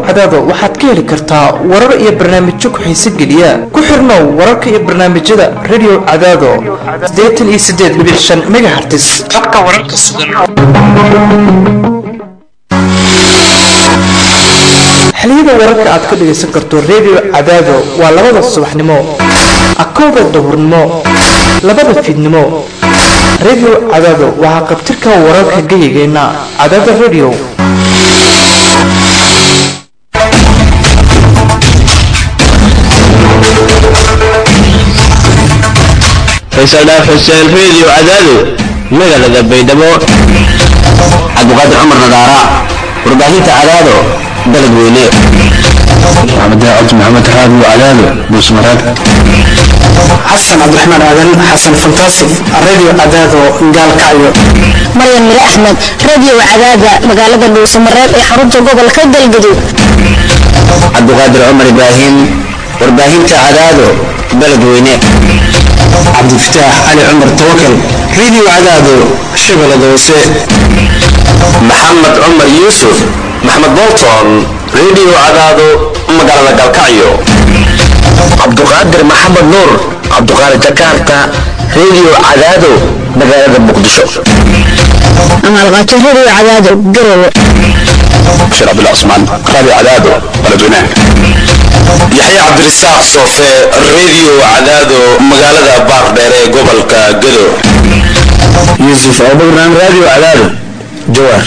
cadaado waxaad ka heli kartaa warar iyo barnaamijyo ku-xiise geliya ku xirnow wararka iyo barnaamijyada radio cadaado siddeetan iyo siddeed dhibic shan megahertis habka wararka sugan xiliyada wararka aad ka dhagaysan karto radio cadaado waa labada subaxnimo akowda duhurnimo labada fiidnimo radio cadaado waxaa qabtirka wararka geyigeenna cadaada radio faysal dhaaf xuseen radio cadaado magaalada baydhabo cabdiqaadir cumar nadaara warbaahinta cadaado dalad weyne maxamed daacad maxamed raadi cadaado buusmaraad xasan cabdiraxmaan aadan xasan fantaasif radio cadaado gaalkacyo maryan mire axmed radio cadaada magaalada dhuusamareeb ee xarunta gobolka galgaduud cabdiqaadir cumar ibraahim warbaahinta cadaado dalad weyne cabdifataax cali cumar tawakal radio cadaado shabeellada hoose maxamed cumar yuusuf maxamed bolton radio cadaado magaalada galkacyo cabduqaadir maxamed nuur cabduqaadir jakarta radio cadaado magaalada muqdisho amaalqaato radio cadaado garowe bashir cabdullah cusmaan radio cadaado baladweynaha yaxya cabdirisaaq soofe radio cadaado magaalada baardheer ee gobolka gado yuusuf abubakran radio cadaado jawaar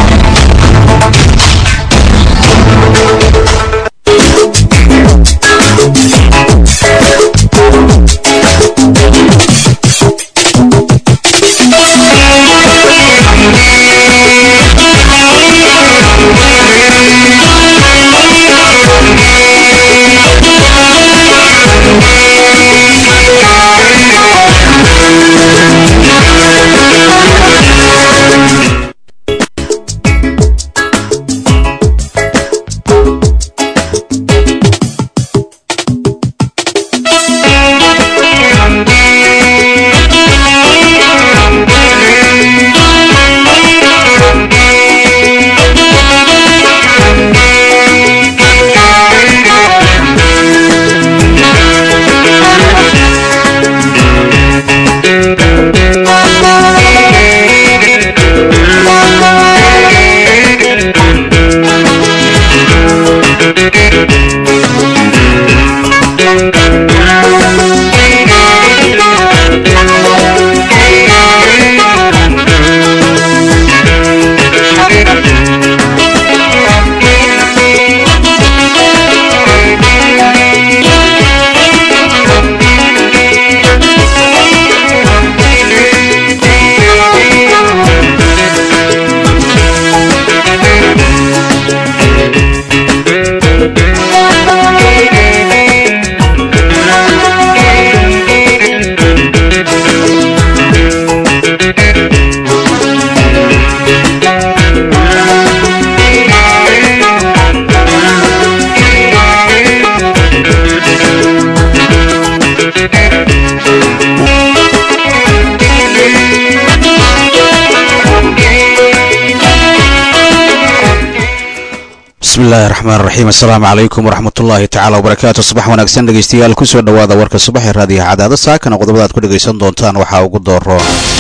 bismillahi raxmaan raxiim assalaamu calaykum waraxmatullaahi tacaala wabarakaatu subax wanaagsan dhegeystayaal kusoo dhowaada warka subax ee raadiyaha cadaado saakana qodobada aad ku dhegaysan doontaan waxaa ugu dooro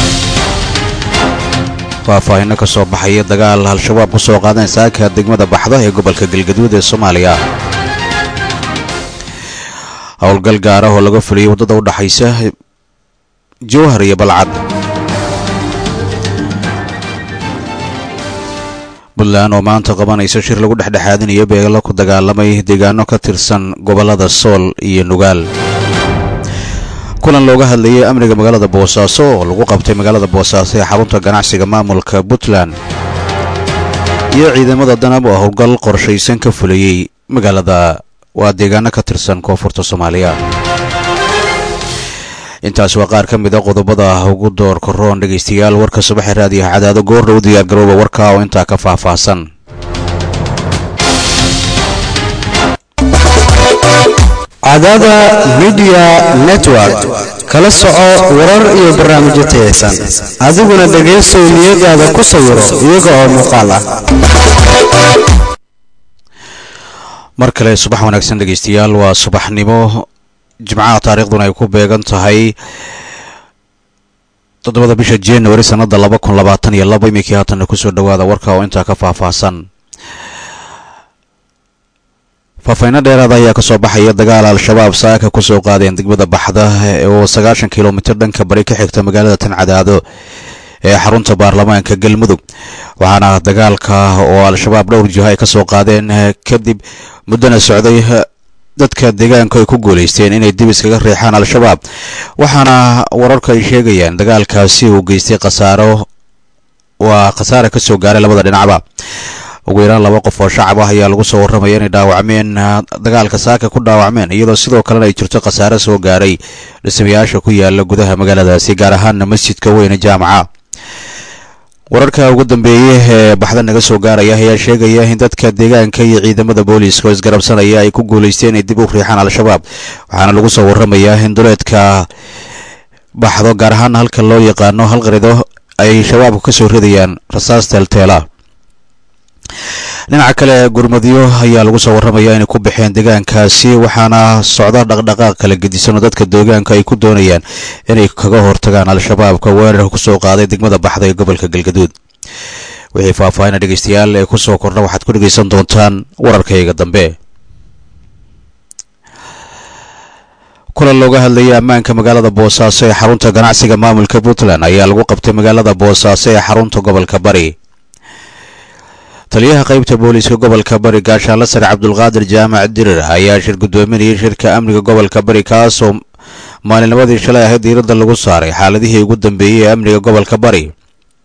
faahfaahino ka soo baxaya dagaal al-shabaab ku soo qaadeen saaka degmada baxda ee gobolka galgaduud ee soomaaliya howlgal gaar ah oo laga fuliyey waddada u dhaxaysa jowhar iyo balcad puntland oo maanta qabanaysa shir lagu dhexdhexaadinayo beelo ku dagaalamay deegaano ka tirsan gobollada sool iyo nugaal kulan looga hadlayay amniga magaalada boosaaso oo lagu qabtay magaalada boosaaso ee xarunta ganacsiga maamulka puntland iyo ciidamada danab oo howlgal qorshaysan ka fulayey magaalada waa deegaano ka tirsan koonfurta soomaaliya intaas waa qaar ka mid a qodobada ugu door koroon dhegaystayaal warka subaxee raadiyaha cadaado goordhow diyaargarooba warka oo intaa ka faahfaahsan cadaada midiya network kala soco warar iyo barnaamijyo tayaysan adiguna dhegaysow niyadaada ku sawiro iyaga oo muuqaal ah mar kale subax wanaagsan dhegeystayaal waa subaxnimo jimcaha taariikhduna ay ku beegan tahay toddobada bisha january sanada laba kun labaatan iyo laba iminkii haatanna kusoo dhawaada warka oo intaa ka faahfaahsan faahfayno dheeraada ayaa kasoo baxaya dagaal al-shabaab saaka kusoo qaadeen degmada baxda oo sagaashan kilomitir dhanka bari ka xigta magaalada tancadaado ee xarunta baarlamaanka galmudug waxaana dagaalka oo al-shabaab dhowr jiho ay kasoo qaadeen kadib muddana socday dadka deegaanku ay ku guulaysteen inay dib iskaga riixaan al-shabaab waxaana wararku ay sheegayaan dagaalkaasi uu geystay khasaaro waa khasaare kasoo gaaray labada dhinacba ugu yaraan laba qof oo shacab ah ayaa lagu soo warramaya inay dhaawacmeen dagaalka saaka ku dhaawacmeen iyadoo sidoo kalena ay jirto khasaare soo gaaray dhismayaasha ku yaala gudaha magaaladaasi gaar ahaana masjidka weyne jaamaca wararka ugu dambeeyey ee baxda naga soo gaaraya ayaa sheegaya in dadka deegaanka iyo ciidamada booliiska oo isgarabsanaya ay ku guulaysteen inay dib u riixaan al-shabaab waxaana lagu soo warramayaa in duleedka baxdo gaar ahaan halka loo yaqaano halqarido ay shabaabku ka soo ridayaan rasaas teelteela dhinaca kale gurmadyo ayaa lagu soo warramaya inay ku baxeen deegaankaasi waxaana socda dhaqdhaqaaq kala gedisan oo dadka deegaanka ay ku doonayaan inay kaga hortagaan al-shabaabka weerarka kusoo qaaday degmada baxda ee gobolka galgaduud wixii faahfaahina dhegeystayaal ee kusoo kordha waxaad ku dhegeysan doontaan wararkayga dambe kulan looga hadlayay ammaanka magaalada boosaaso ee xarunta ganacsiga maamulka puntland ayaa lagu qabtay magaalada boosaaso ee xarunta gobolka bari taliyaha qaybta booliiska gobolka bari gaashaanla sare cabdulqaadir jaamac dirir ayaa shir guddoominayay shirka amniga gobolka bari kaasoo maalinnimadii shalay ahayd diiradda lagu saaray xaaladihii ugu dambeeyey ee amniga gobolka bari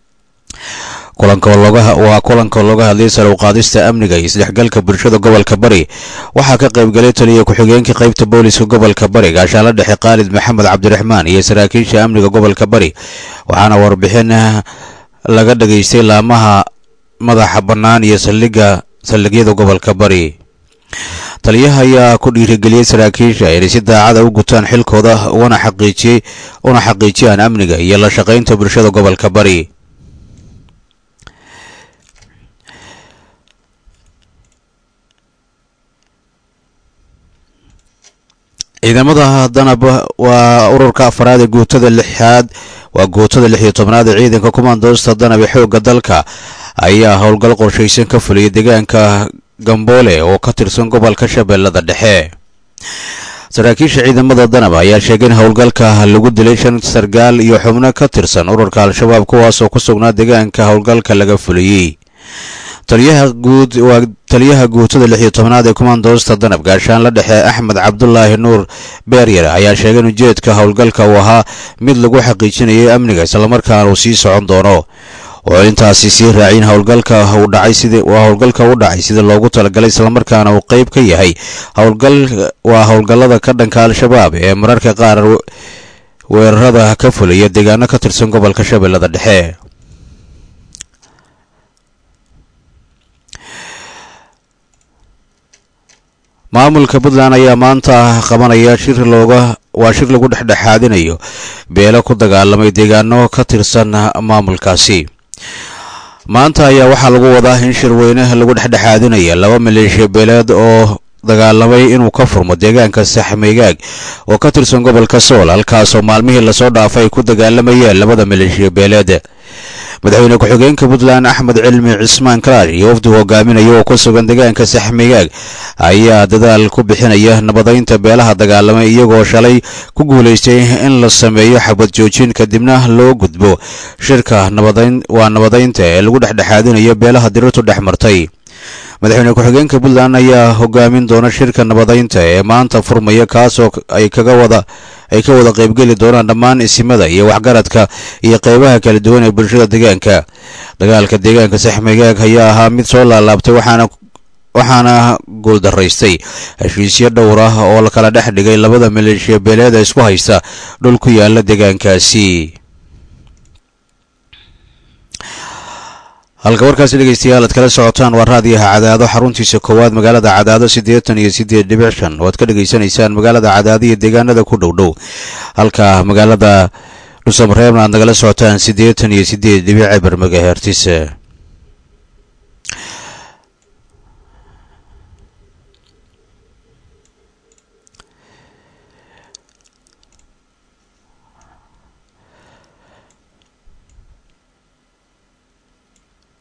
waa kulanka looga hadlayay sare uqaadista amniga iyo isdhexgalka bulshada gobolka bari waxaa ka qaybgalay taliya ku-xigeenka qaybta booliiska gobolka bari gaashaanla dhexe khaalid maxamed cabdiraxmaan iyo saraakiisha amniga gobolka bari waxaana warbixin laga dhageystay laamaha madaxa bannaan iyo saldhigga saldhigyada gobolka bari taliyaha ayaa ku dhiirigeliyey saraakiisha inay si daacada u gutaan xilkooda una xaqiijiyey una xaqiijiyaan amniga iyo la shaqaynta bulshada gobolka bari ciidamada danab waa ururka afaraad ee guutada lixaad waa guutada lix iyo tobnaad ee ciidanka kumaandoosta danab ee xoogga dalka ayaa howlgal qorshaysan ka fuliyay deegaanka gamboole oo ka tirsan gobolka shabeellada dhexe saraakiisha ciidamada danab ayaa sheegay in howlgalka lagu dilay shan sargaal iyo xubno ka tirsan ururka al-shabaab kuwaasoo ku sugnaa deegaanka howlgalka laga fuliyey taliyaha guud waa taliyaha guutada lix iyo tobnaad ee kumaandoosta danab gaashaanla dhexe axmed cabdulaahi nuur beeryar ayaa sheegay in ujeedka howlgalka uu ahaa mid lagu xaqiijinayay amniga islamarkaana uu sii socon doono oo intaasi sii raacin howlgalka uu dhacay sida waa howlgalka u dhacay sida loogu talagalay islamarkaana uu qeyb ka yahay howlgal waa howlgallada ka dhanka al-shabaab ee mararka qaar weerarada ka fulaya deegaano ka tirsan gobolka shabeellada dhexe maamulka puntland ayaa maanta qabanaya shir looga waa shir lagu dhexdhexaadinayo beelo ku dagaalamay deegaano ka tirsan maamulkaasi maanta ayaa waxaa lagu wadaa in shirweyne lagu dhexdhexaadinaya laba maleeshiya beeleed oo dagaalamay inuu ka furmo deegaanka saxmeegaag oo ka tirsan gobolka sool halkaasoo maalmihii lasoo dhaafay ay ku dagaalamayeen labada maleeshiya beeleed madaxweyne ku-xigeenka puntland axmed cilmi cismaan kalaash iyo wafdu hogaaminaya oo ku sugan deegaanka saxmeegaag ayaa dadaal ku bixinaya nabadaynta beelaha dagaalamay iyagoo shalay ku guulaystay in la sameeyo xabad joojin kadibna loo gudbo shirka nabadayn waa nabadaynta ee lagu dhexdhexaadinayo beelaha dirirtu dhex martay madaxweyne ku-xigeenka puntland ayaa hogaamin doona shirka nabadaynta ee maanta furmaya kaasoo ay kaga wada ay ka wada qaybgeli doonaan dhammaan isimada iyo waxgaradka iyo qeybaha kala duwan ee bulshada deegaanka dagaalka deegaanka saxmegaag ayaa ahaa mid soo laalaabtay waxaana waxaana guuldaraystay heshiisyo dhowr ah oo la kala dhex dhigay labada maleeshiya beeleed ee isku haysta dhul ku yaala deegaankaasi halka warkaasi dhegeystayaal aad kala socotaan waa raadiyaha cadaado xaruntiisa koowaad magaalada cadaado siddeetan iyo siddeed dhibic shan oo aad ka dhegaysanaysaan magaalada cadaado iyo deegaanada ku dhow dhow halka magaalada dhuusamareebna aad nagala socotaan siddeetan iyo siddeed dhibic eber megahertis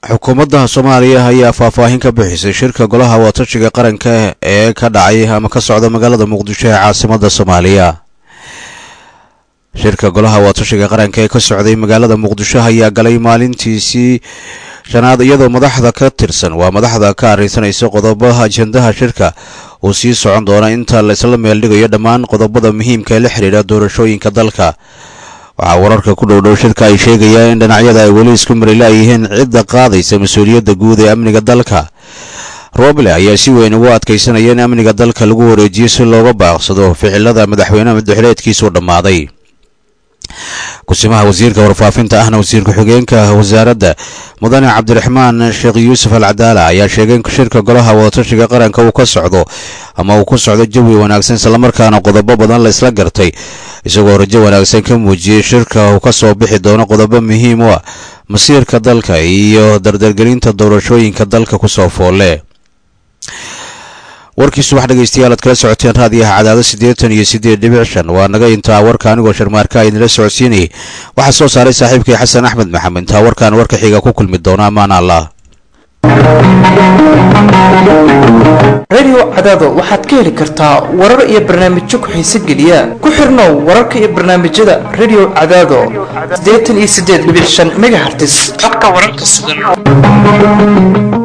xukuumadda soomaaliya ayaa faahfaahin ka bixisay shirka golaha wadatashiga qaranka ee ka dhacay ama ka socda magaalada muqdisho ee caasimada soomaaliya shirka golaha wadatashiga qaranka ee ka socday magaalada muqdisho ayaa galay maalintiisii shanaad iyadoo madaxda ka tirsan waa madaxda ka arrinsanaysa qodobaha ajendaha shirka uu sii socon doona inta la isla meeldhigayo dhammaan qodobada muhiimka ee la xidhiidha doorashooyinka dalka waxaa wararka ku dhowdhow shirka ay sheegayaan in dhinacyada ay weli isku marilayihiin cidda qaadaysa mas-uuliyadda guud ee amniga dalka roble ayaa si weyn ugu adkaysanaya in amniga dalka lagu wareejiyo si looga baaqsado ficilada madaxweynaha madaxileedkiisuu dhammaaday kusimaha wasiirka warfaafinta ahna wasiir ku-xigeenka wasaaradda mudane cabdiraxmaan sheekh yuusuf al cadaala ayaa sheegay in shirka golaha wadatashiga qaranka uu ka socdo ama uu ku socdo jawi wanaagsan islamarkaana qodobo badan la isla gartay isagoo rajo wanaagsan ka muujiyey shirka uu ka soo bixi doono qodobo muhiim u ah masiirka dalka iyo dardargelinta doorashooyinka dalka kusoo foolle warkii subax dhegaystayaal aad kala socoteen raadiyaha cadaado siddeetan iyo siddeed dhibic shan waa naga intaa warka anigoo sharmaarka idinla socodsiinayay waxaa soo saaray saaxiibkay xasan axmed maxamed intaa warkaan warka xiga ku kulmi doona ammaan allah radio cadaado waxaad ka heli kartaa warar iyo barnaamijyo ku-xiise geliya ku xirnow wararka iyo barnaamijyada radio cadaado siddeetan iyo siddeed dhibic shan megahertis habka wararka sugan